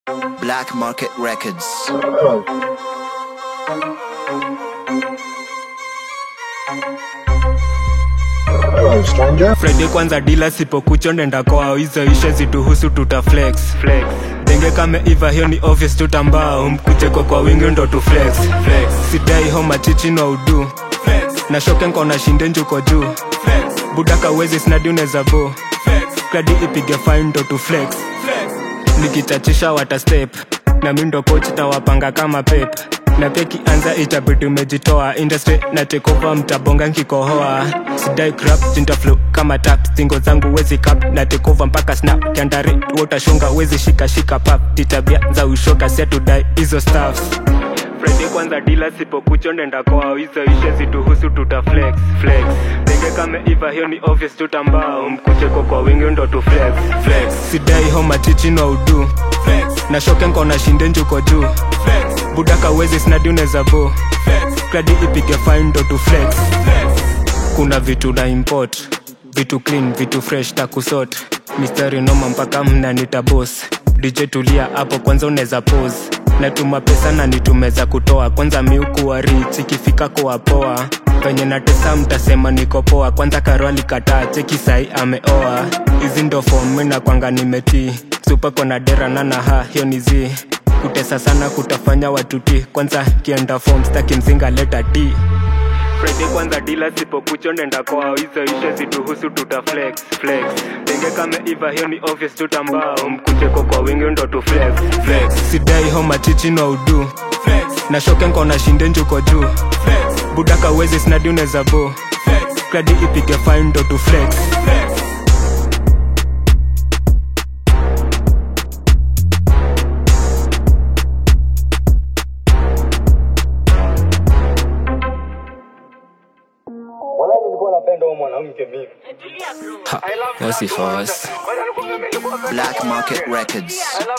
Black Market Records. Hello, stranger. friday kwanza dila sipokucho ndenda kwao hizo ishe zituhusu tuta flex flex denge kame iva hiyo ni obvious tutambao mkucheko kwa wingi ndo tu flex flex sidai homa chichi no udu flex na shoke nkona shinde njuko juu flex budaka wezi snadi uneza bo flex kladi ipige fine ndo tu flex flex nikichachisha wata step na mindo coach tawapanga kama pep na pia kianza itabidi umejitoa industry na tekova mtabonga nkikohoa sidai crap jintaflo kama tap singo zangu wezi kap na tekova mpaka snap kiandare wotashonga wezi shika shika pap titabia za ushoga setudai hizo staffs Friday kwanza dila sipokucho ndenda kwao hizo ishe zituhusu tuta flex flex denge kame iva hiyo ni obvious tutambao mkucheko kwa wingi ndo tu flex flex sidai homa chichi no udu flex na shoke nkona shinde njuko juu flex budaka wezi snadi uneza bo flex kladi ipige fine ndo tu flex flex kuna vitu na import vitu clean vitu fresh takusot mistari noma mpaka mnanita bos dj tulia hapo kwanza unaweza pose natuma pesa na nitumeza kutoa kwanza miukuwa rich ikifika kuwa poa penye natesa mtasema niko poa kwanza karo alikataa cheki sai ameoa hizi ndo fom mina kwanga nimetii supa kona dera nanaha hiyo ni zi kutesa sana kutafanya watuti kwanza kienda fom staki mzinga leta ti Friday kwanza dila sipokucho ndenda kwao hizo ishe zituhusu tuta flex flex denge kame iva hiyo ni obvious tutambao mkucheko kwa wingi ndo tu flex flex sidai homa chichi no udu flex na shoke nkona shinde njuko juu flex budaka wezi snadi uneza bo flex kladi ipige fine ndo tu flex flex wasifos Black Market Records.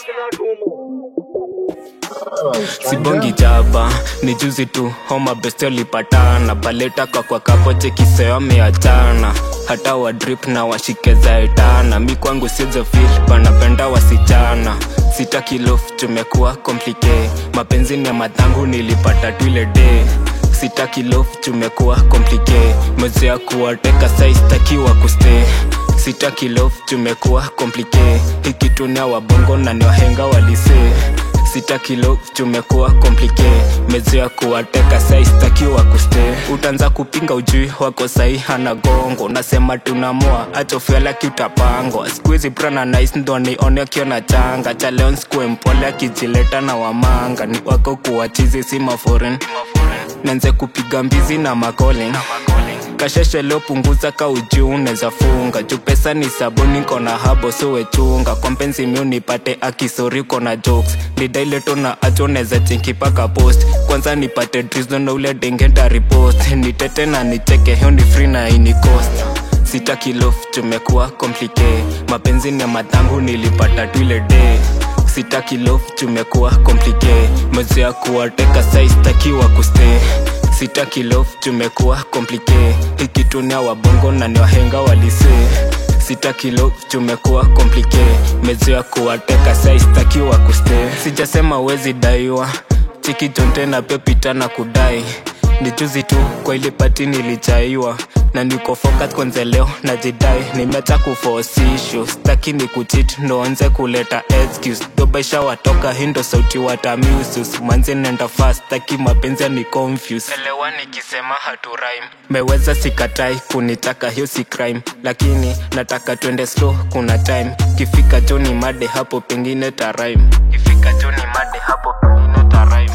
Hello, stranger. sibongi jaba ni juzi tu homa besti alipatana paleta kwa kwa kapo chekiseo ameachana hata wa drip na washike zaetana mi kwangu sizo fil panapenda wasichana sita kilof tumekuwa komplike mapenzi ni ya madhangu nilipata tu ile day sita kilof tumekuwa komplike mezea kuwateka saistakiwa kuste sita kilof tumekuwa komplike hikitunia wabongo na ni wahenga walisee sita kilo tumekuwa komplike mezo ya kuwateka saistakiwa kuste utaanza kupinga ujui wako sahi hana gongo nasema tunamoa achofyalaki utapangwa skuizi prana nice ndo nione akiona changa cha leon skue mpole akijileta na wamanga ni wako kuwachizi si maforen nanze kupiga mbizi na makolin kasheshe leo punguza ka ujuu unaweza funga juu pesa ni sabuni kona habo suwechunga kwa mpenzi mi unipate akisori kona jokes nidaileto na acho neza chinkipaka post kwanza nipate drizo na ule dengenda ripost nitete na nicheke hiyo ni free na ini cost sita kilof tumekuwa komplike mapenzi ni ya madhangu nilipata tu ile day sita kilof tumekuwa komplike mwezi ya kuwateka saistakiwa kuste sita kilof tumekuwa komplike ikitunia wabongo na ni wahenga walise sita kilo tumekuwa komplike mezo ya kuwateka saistakiwa kuste sijasema wezi daiwa chiki jonte na pepita na kudai ni juzi tu kwa ile pati nilichaiwa na niko focus kwanza leo najidai nimeacha kufosishu staki ni kuchit ndoanze kuleta excuse dobaisha watoka hindo sauti watamusus manzi nenda fast staki mapenzi ni confuse elewa nikisema haturaim meweza sikatai kunitaka hiyo si crime lakini nataka twende slow kuna time kifika joni made hapo pengine taraim kifika joni made hapo pengine taraim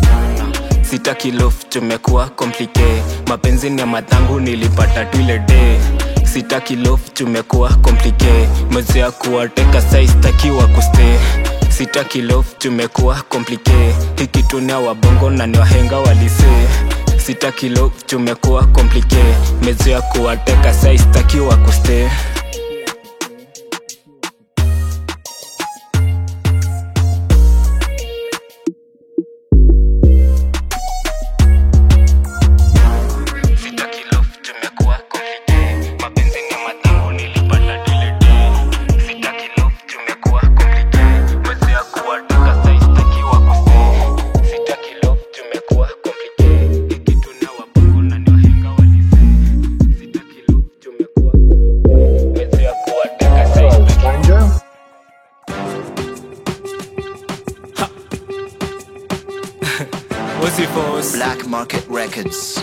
sita kilof tumekuwa komplike mapenzi ni ya madhangu nilipata tu ile day sita kilof tumekuwa komplike mwezi ya kuwateka saistakiwa kuste sita kilof tumekuwa komplike hikitunia wabongo na ni wahenga walise sita kilo tumekuwa komplike mezo ya kuwateka saistakiwa kuste Sita kilo tumekuwa komplike mapenzi ni ya madhangu nilipata tu ile day sita kilo tumekuwa komplike mwezi ya kuwateka Bossy Force Black Market Records.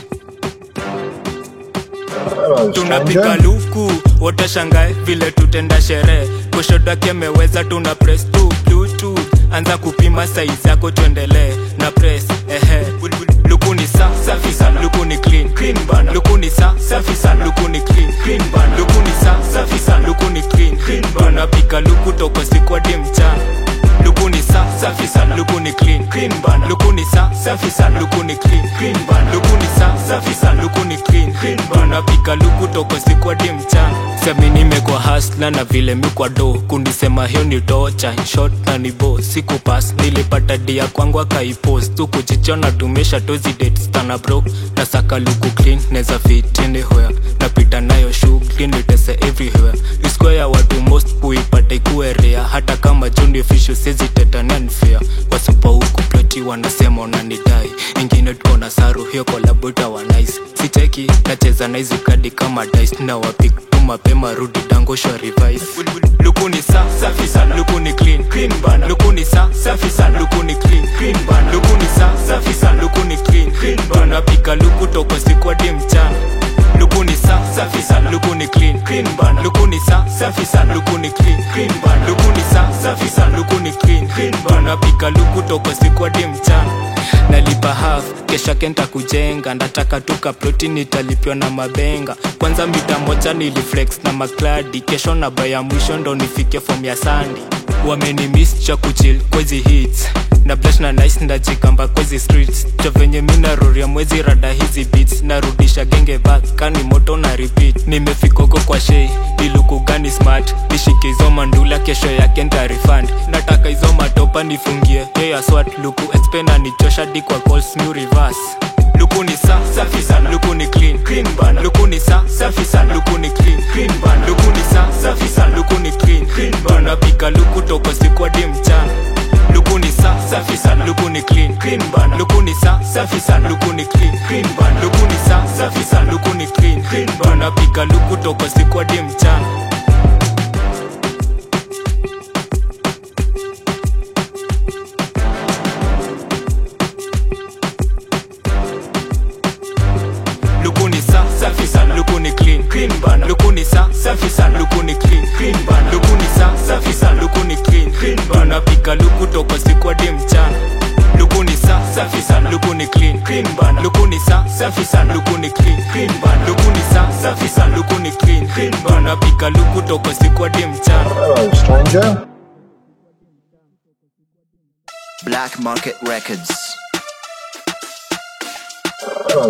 Hello, tunapiga stranger. luku watashangae vile tutenda sherehe kushodake meweza tuna press tu bluetooth anza kupima saizi yako tuendelee na press ehe luku ni sa safi sana luku ni clean clean bana luku ni sa safi sana luku ni clean clean bana luku ni sa safi sana luku ni clean clean bana tunapiga luku toko siku hadi mchana luku ni sa safi sana luku ni clean clean bana luku ni sa safi sana luku ni clean clean bana luku ni sa safi sana luku ni clean clean bana pika luku toko siku hadi mchana semi nimekuwa hasla na vile mikwa do kunisema hiyo ni tocha shot na ni bo siku pas nilipata dia kwangu akaipost tu kujichona tumesha tozi date stana bro na saka luku clean neza fit anywhere napita nayo shughuli nitese everywhere iskwa ya watu most kuipata ikuwe rea hata kama juni official sezi teta nanfea wasupa huku ploti wanasema unanidai ingine tuko na saru hiyo kolabota wa nice sicheki nacheza na hizi kadi kama dice na wapik tu mapema rudi dangosho revise luku ni sa safi sana luku ni clean clean bana luku ni sa safi sana luku ni clean clean bana luku ni sa safi sana luku ni clean clean bana pika luku toko siku hadi mchana luku ni sa safi sana luku ni clean clean bana luku ni sa safi sana luku ni clean clean bana luku ni sa safi sana luku ni clean clean bana pika luku toko siku hadi mchana nalipa half kesho kenta kujenga ndataka tuka ploti nitalipiwa na mabenga kwanza mita moja niliflex na makladi kesho na baya mwisho ndo nifike fom ya sandi wamenimis cha kuchil kwezi hits na blash na nice ndajikamba kwezi streets cho venye mi naroria mwezi rada hizi beats narudisha genge back kani moto na repeat nimefikoko kwa shei iluku gani smart nishike hizo mandula kesho yake ntarifund nataka hizo matopa nifungie yo ya swat luku expena nichosha di kwa calls new reverse luku ni sa safi sana luku ni clean clean bana luku ni sa safi sana luku ni clean clean bana luku ni sa safi sana luku ni clean clean bana pika luku toko siku hadi mchana luku ni sa safi sana luku ni clean clean bana luku ni sa safi sana luku ni clean clean bana luku ni sa safi sana luku ni clean clean bana pika luku toko siku hadi mchana luku ni sa safi sana luku ni clean clean bana luku ni sa safi sana luku ni clean clean bana luku ni sa safi sana luku ni clean clean bana pika luku toko siku hadi mchana luku ni sa safi sana luku ni clean clean bana luku ni sa safi sana luku ni clean clean bana luku ni sa safi sana luku ni clean clean bana pika luku toko siku hadi mchana Hello, stranger. Black Market Records. Hello.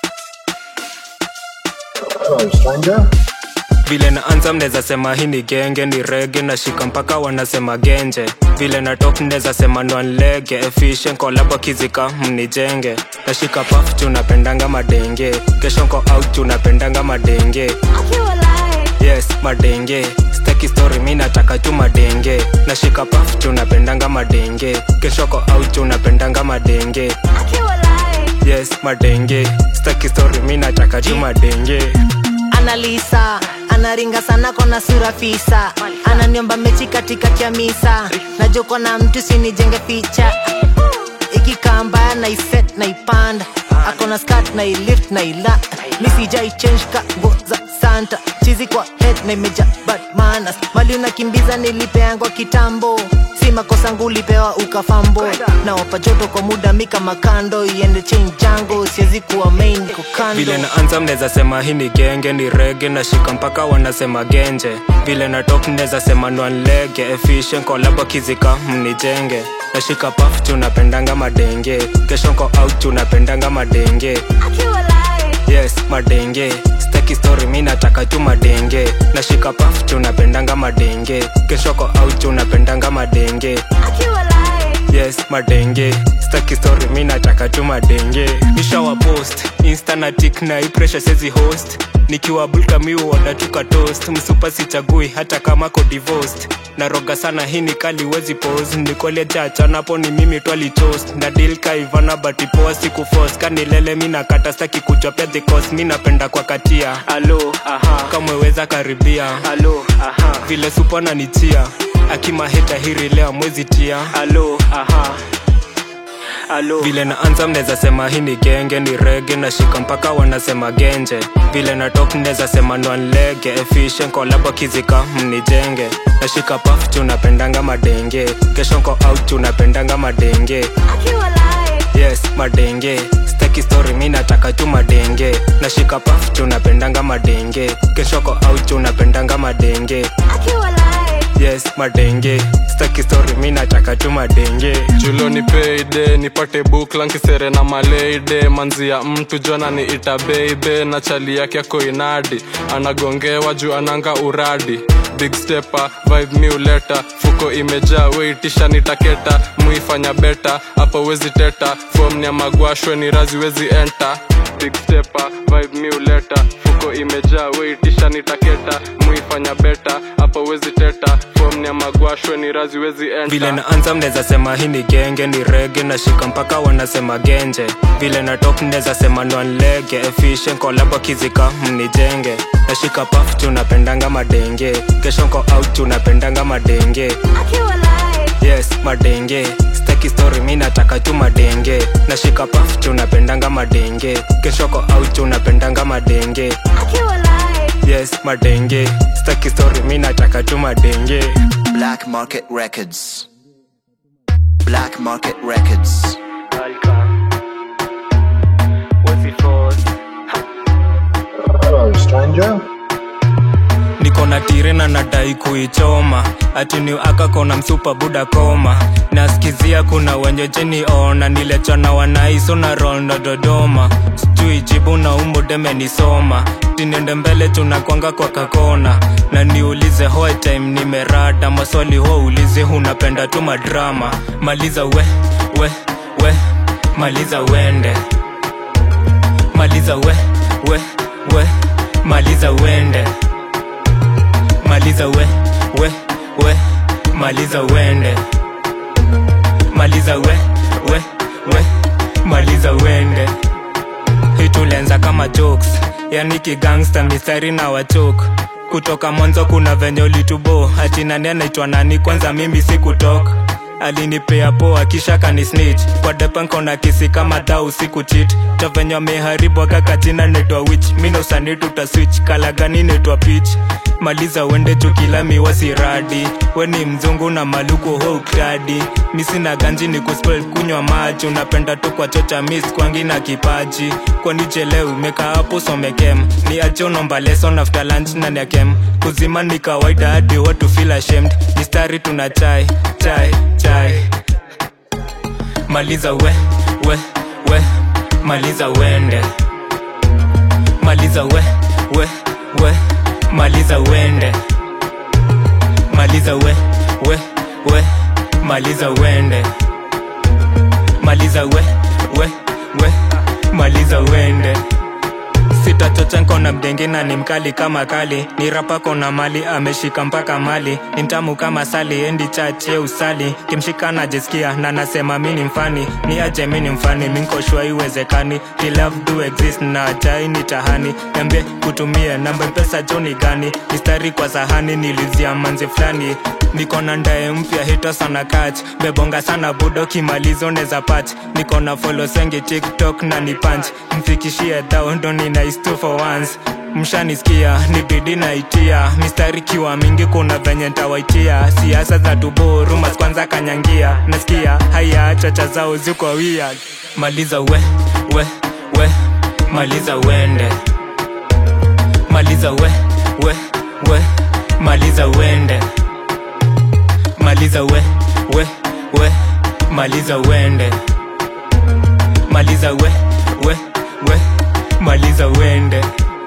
Hello, stranger. vile naanza mneza sema hii ni genge ni rege nashika mpaka wanasema genje vile na top mneza sema nwanlege efficient kolabo kizika mnijenge nashika paf tunapendanga madenge kesho nko out tunapendanga madenge yes madenge staki story mi nataka tu madenge nashika paf tunapendanga madenge kesho ko out tunapendanga madenge yes madenge staki story mi nataka tu madenge analisa anaringa sana kona sura fisa ananiomba mechi katika kiamisa najoko na mtu sinijenge ficha ikikaa mbaya naiset naipanda akona skat nailift naila misijai change ka nguo za santa chizi kwa head na imeja bad manners mali unakimbiza nilipeangwa kitambo si makosa ngulipewa ukafambo nawapa joto kwa muda mika makando iende change jango siwezi kuwa main niko kando vile naanza mneza sema hii ni genge ni rege nashika mpaka wanasema genje vile na top mneza sema nwanlege efficient kolabo kizika mnijenge nashika paf tunapendanga madenge kesho nko out tunapendanga madenge yes madenge staki story mi nataka tu madenge nashika paf tunapendanga madenge kesho ko out tunapendanga madenge yes madenge staki story mi nataka tu madenge nishawa post insta na tik na hii pressure sezi host nikiwa bulka mi uoda tuka toast msupa sichagui hata kama ko divorced naroga sana hii ni kali wezi pose nikole chachanapo ni mimi twali toast na deal kaivana batipoa siku force kanilele mi nakata staki kuchopea the cost mi napenda kwa katia alo aha kamweweza karibia alo aha vile supa nanitia akimaheta hiri leo mwezi tia alo aha vile naanza mneza sema hii ni genge ni rege nashika mpaka wanasema genje vile na top mneza sema nwanlege efficient kolabo kizika mnijenge nashika paf tunapendanga madenge kesho nko out tunapendanga madenge yes madenge staki story mi nataka tu madenge nashika paf tunapendanga madenge keshoko out tunapendanga madenge yes madenge staki story mi nataka tu madenge juloni peide nipate bukla nkisere na maleide manzi ya mtu jona ni ita beibe na chali yake ako inadi anagongewa juu ananga uradi big stepa vibe mi uleta fuko imejaa weitisha nitaketa muifanya beta hapo wezi teta fom ni ya magwashwe ni razi wezi enta big stepa vibe mi uleta fuko imejaa weitisha nitaketa muifanya beta hapo wezi teta fom ni ya magwashwe ni razi wezi enta vile naanza mneza sema hii ni genge ni rege nashika mpaka wanasema genje vile na top mneza sema nwanlege efficient kolabo kizika mnijenge nashika paf tunapendanga madenge kesho nko out tunapendanga madenge yes madenge staki story mi nataka tu madenge nashika paf tunapendanga madenge kesho ko out tunapendanga madenge yes madenge staki story mi nataka tu madenge Black Market Records. Black Market Records. Hello, stranger. niko na tire na nadai kuichoma atini akakona msupa buda koma naskizia kuna wenye jeniona nilechana wanaiso na rondo dodoma sijui jibu na umbo demenisoma tinende mbele tunakwanga kwa kakona na niulize hoe time nimerada maswali ho ulize unapenda tu madrama maliza we we we maliza wende maliza we we we maliza wende maliza we we we maliza wende maliza we we we maliza wende hii tulianza kama jokes yani kigangsta mistari na wachok kutoka mwanzo kuna venye ulitubo hati nani anaitwa nani kwanza mimi sikutok alinipea poa kisha kanisnich kwa depankona kisi kama dau siku chit tavenye ameharibu akakatina netwa wich minosani tutaswitch kalagani netwa pitch maliza uende chukila miwasiradi we ni mzungu na maluku houkadi misina ganji ni kuspel kunywa maji unapenda tu kwa chocha mis kwangi na kipaji kwani chelewi meka hapo somekem ni achonomba lesson after lunch na nyakem kuzima ni kawaida hadi watu feel ashamed mistari tuna chai chai chai maliza we we we maliza wende maliza we we we maliza wende maliza we we we maliza wende maliza we we we maliza wende sitachocha nkona mdenge na ni mkali kama kali ni rapa kona mali ameshika mpaka mali ni mtamu kama sali endi chache usali kimshika najisikia na nasema mi ni mfani ni aje mi ni mfani minkoshua iwezekani Ni love do exist na ajai ni tahani niambie kutumie namba mpesa joni gani mistari kwa sahani nilizia manzi fulani niko na ndae mpya hita sana kach bebonga sana budo kimalizo neza pach niko na folo sengi tiktok na ni punch mfikishie dhao ndo nina is two for once mshanisikia ni bidi naitia mistari kiwa mingi kuna venye ntawaitia siasa za tuborumas kwanza kanyangia nasikia haya chacha zao ziko wia maliza we we we maliza wende maliza we we we maliza wende maliza we we we maliza wende maliza we we we maliza wende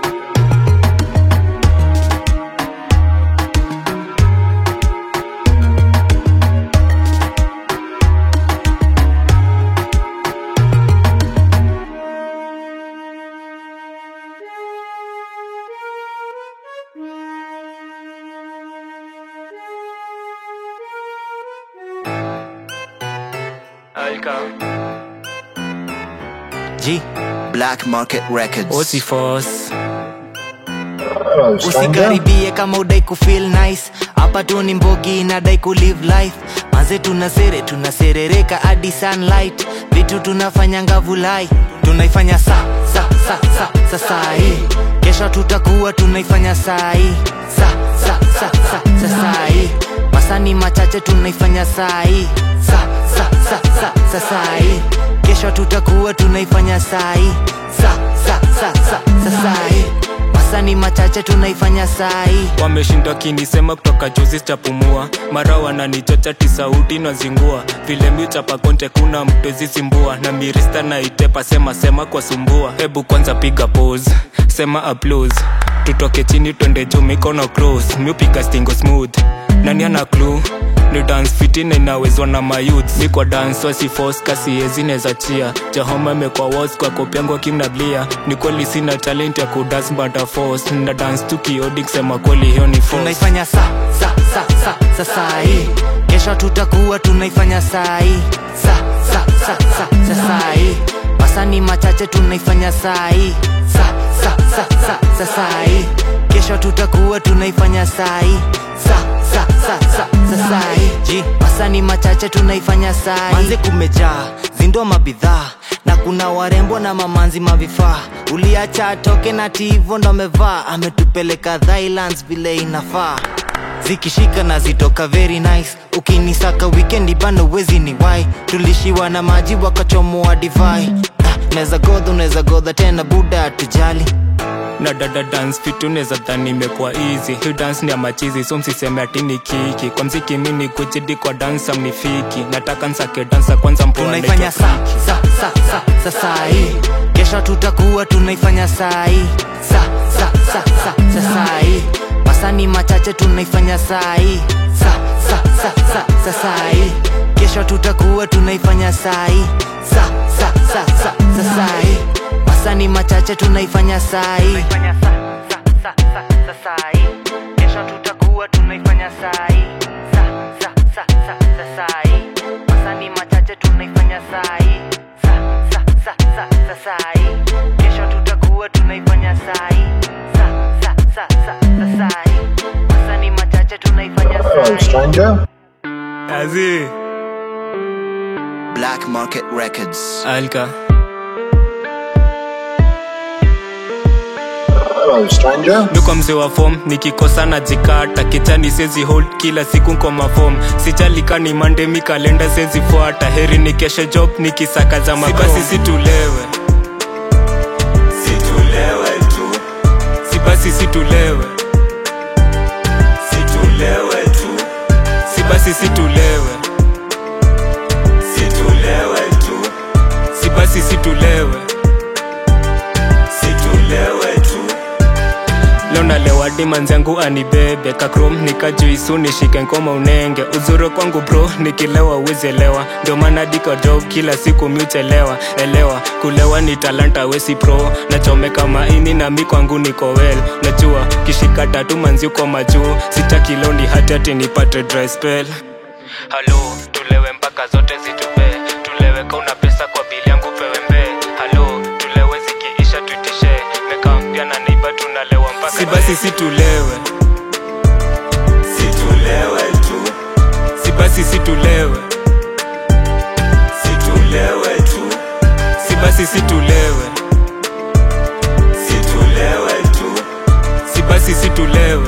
G. Black Market Records. osifos Hello, stranger. usikaribie kama udai kufeel nice hapa tu ni mbogi inadai kulive life manze tunasere tunaserereka hadi sunlight vitu tunafanyanga vulai tunaifanya sa sa sa sa sa sai kesho tutakuwa tunaifanya sai sa sa sa sa sa sai masani machache tunaifanya sai sa sa sa sa sa sai kesho tutakuwa tunaifanya sai sa sa sa sa sa sai masani machache tunaifanya sai wameshindwa kinisema kutoka juzi chapumua mara wananichocha tisauti nazingua vile miuchapa konte kuna mtezisimbua na mirista na itepa sema sema kwa sumbua hebu kwanza piga pose sema applause tutoke chini twende juu mikono cross miupiga stingo smooth nani ana clue ni dance fiti na inawezwa na mayouth mi kwa dance wasifos kasiezi neza chia jahoma imekwa was kwa kopyangu kimnablia ni kweli sina talent ya kudas bata force na dance tu kiodi kusema kweli hiyo ni force tunaifanya sa sa sa sa sa sai kesho tutakuwa tunaifanya sai sa sa sa sa sa sai masani machache tunaifanya sai sa sa sa sa sa sai kesho tutakuwa tunaifanya sai sa sa sa sa sa sai ji masani machache tunaifanya sai manze kumejaa zindo mabidhaa na kuna warembo na mamanzi mavifaa uliacha atoke na tivo ndo amevaa ametupeleka Thailands vile inafaa zikishika na zitoka very nice ukinisaka wikendi bano wezi ni wai tulishiwa na maji wakachomoa divai Ah, neza godha unaweza godha tena buda atujali na dada dance fit unaweza dhani imekuwa easy hii dance ni ya machizi so msiseme ati ni kiki kwa mziki mini kujidi kwa dansa mnifiki nataka nsake dansa kwanza mpoa tunaifanya naitwa sa sa sa sa sa sai kesho tutakuwa tunaifanya sai sa sa sa sa sa sai masani machache tunaifanya sai sa sa sa sa sa sai kesho tutakuwa tunaifanya sai sa sa sa sa sa sai masani machache tunaifanya sai kesho tutakuwa tunaifanya sai sa sa sa sa sa sai masani machache tunaifanya sai sa sa sa sa sa sai kesho tutakuwa tunaifanya sai sa sa sa sa sa sai masani machache tunaifanya Hello, sai stranger. Azi. Black Market Records. alka Hello, stranger. niko mzee wa fom nikikosa na jikata kichani sezi hold kila siku nkoma fom sijalikani mande mi kalenda sezi fuata heri ni keshe job nikisaka za mabasi situlewe situlewe tu si basi situlewe situlewe tu si basi situlewe situlewe tu si basi situlewe situlewe tu leo nalewa dimanzi yangu anibebe kakrom nikajuisu nishike ngoma unenge uzuri kwangu bro nikilewa uwezielewa ndio maana diko job kila siku miuchelewa elewa kulewa ni talanta wesi pro nachomeka maini na mi kwangu niko well najua kishika tatu manzi uko majuu sitaki leo ni hati ati nipate dry spell halo tulewe mpaka zote zitupe tulewe kauna pesa kwa bili yangu pewe mbe halo tulewe zikiisha tuitishe meka mpya na neiba tunalewa mpaka si basi situlewe situlewe tu si basi situlewe situlewe tu si basi situlewe situlewe tu si basi situlewe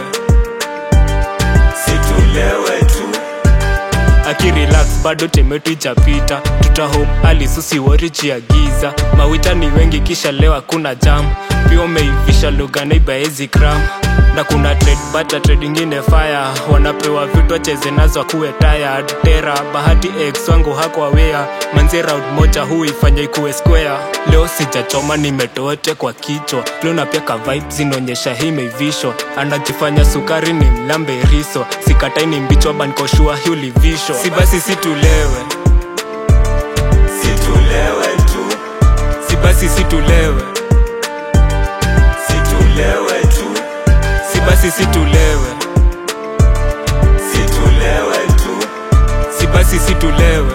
situlewe tu akirelax bado temetu ichapita tutahom alisusiworichi ya giza mawita ni wengi kisha leo hakuna jam pia umeivisha lugha naibaezi kram na kuna trade bata trade ingine fire wanapewa vitu wacheze nazo akuwe tired tera bahati ex wangu hakwa wea manzi round moja huifanya ikuwe square leo sijachoma nimetoete kwa kichwa leo na pia ka vibe zinaonyesha hii imeivishwa anajifanya sukari ni mlambe riso sikatai ni mbichwa bankoshua hi ulivishwa si basi situlewe situlewe tu si basi situlewe situlewe tu si basi situlewe situlewe tu si basi situlewe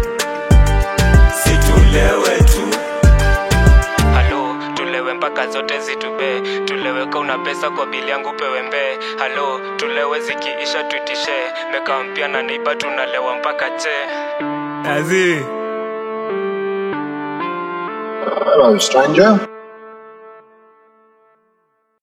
situlewe tu halo tulewe mpaka zote zitube tulewe ka una pesa kwa bili yangu pewe mbe halo tulewe zikiisha tuitishe meka mpya na neiba tunalewa mpaka che azi Hello, stranger.